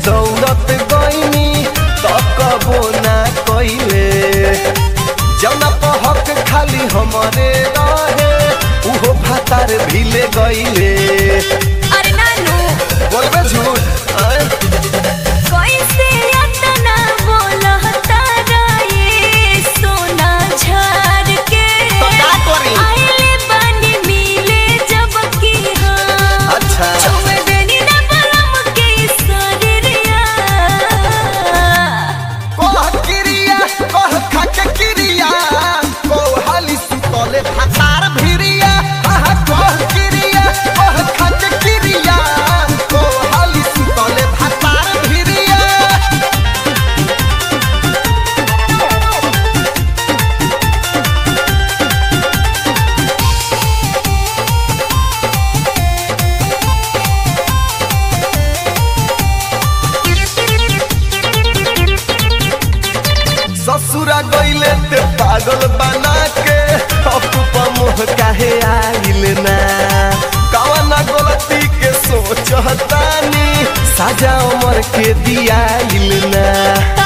दौड़त गईनी तकबो ना कइले जौना पहक खाली हमरे रहे उहो भातार भिले गईले अरे नानू बोलबे झूठ आय? कैसे अतना बोलता ये सोना झार के तो का करी? आइले बानी मिले जब की हाँ अच्छा छुए देनी ना बलम के शरीरिया कह किरिया कह खाके किरिया कह हाली सुतले भातार भिरिया आहा कह किरिया कह खाके किरिया कह हाली सुतले भातार भिरिया ससुरा गईले ते पागल बना के अपुपा मोह काहे आइल ना कवना गलती के सोचतानी साजा उमर के दियाइल ना